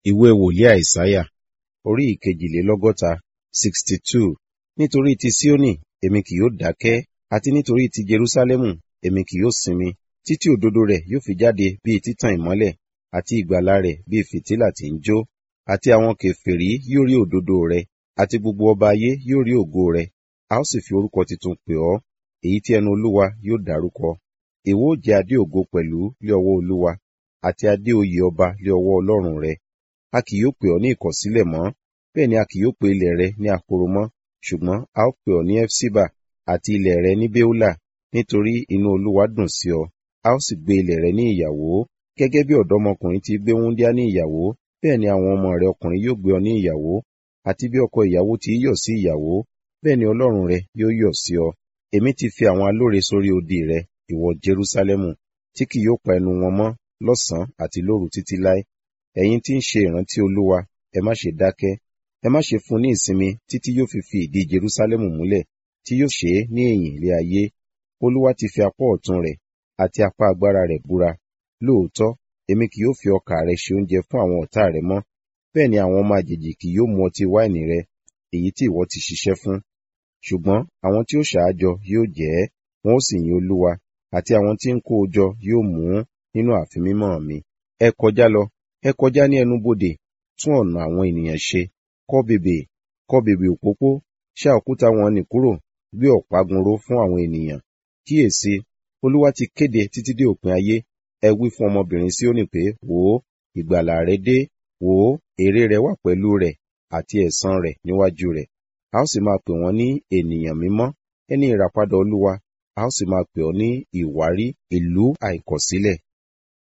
ìwé wòlíì àìsáyà orí ìkejìlélọ́gọ́ta sixty two nítorí ti síónì èmi kì yóò dákẹ́ àti nítorí ti jerúsálẹ́mù èmi kì yóò sinmi títí òdodo rẹ̀ yóò fi jáde bíi títàn ìmọ́lẹ̀ àti ìgbàlà rẹ̀ bíi fìtílà tí ń jó àti àwọn kèfèrí yóò rí òdodo rẹ̀ àti gbogbo ọba ayé yóò rí ògo rẹ̀ a ó sì fi orúkọ tuntun pè ọ́ èyí tí ẹnu olúwa yóò dárúkọ ìwọ ó jẹ adé ògo pẹ̀lú lé ọwọ́ olúwa àti adé oyè ọba lé ọwọ́ ọlọ́run rẹ a kì yóò pè ọ́ ní ìkọ̀sílẹ̀ mọ́ bẹ́ẹ̀ ni a kì yóò pe ilẹ̀ rẹ ní ahoro mọ́ ṣùgbọ́n a ó pè ọ́ ní efsiba àti ilẹ̀ rẹ ní beola nítorí inú olúwa dùn sí ọ a ó sì gbé ilẹ̀ rẹ ní ìyàwó gẹ́gẹ́ bí ọ̀dọ́mọkùnrin ti gbé wúńdíá ní ìyàwó bẹ́ẹ̀ ni àwọn ọmọ rẹ ọkùnrin yóò gbé ọ ní ìyàwó àti bí ọkọ ìyàwó ti yọ̀ sí ìyàwó bẹ́ẹ̀ ni ọlọ́run rẹ yóò yọ̀ sí ọ èmi ti fi àwọn alóre sórí odi rẹ ìwọ jerúsálẹ́mù tí kì yóò pa ẹnu wọn mọ́ lọ́sàn-án àti lóru títí láé ẹ̀yin tí ń ṣe ìrántí olúwa ẹ má ṣe dákẹ́ ẹ má ṣe fún ní ìsinmi títí yóò fi fi ìdí jerúsálẹ́mù múlẹ̀ tí yóò ṣe é ní ẹ̀yìn ilé ayé olúwa ti fi apá ọ̀tún rẹ̀ àti apá agbára rẹ̀ búra lóòótọ́ èmi kì yóò fi ọkà rẹ ṣe oúnjẹ fún àwọn ọ̀tá rẹ mọ́ bẹ́ẹ̀ ni àwọn ọmọ àjèjì kì yóò mu ọtí wáìnì rẹ èyí tí ìwọ ti ṣiṣẹ́ fún ṣùgbọ́n àwọn tí ó ṣáájọ yóò jẹ ẹ́ wọn ó sì yin olúwa àti àwọn tí ń kó o jọ yóò mú nínú ààfin mímọ́ mi ẹ kọjá lọ ẹ kọjá ní ẹnubodè tún ọ̀nà àwọn ènìyàn ṣe kọ́ bèbè kọ́ bèbè òpópó ṣá òkúta wọn nì kúrò gbé ọ̀págun ró fún àwọn ènìyàn kíyèsí olúwa ti kéde títí dé òpin ayé ẹ wí fún ọmọbìnrin Síónì pé wò ó ìgbàlà rẹ dé wò ó èrè rẹ wà pẹ̀lú rẹ̀ àti ẹ̀san rẹ̀ níwájú rẹ̀ a ó sì máa pè wọ́n ní ènìyàn mímọ́ ẹni ìràpadà olúwa a ó sì máa pè ọ́ ní ìwárí ìlú àìkọ̀sílẹ̀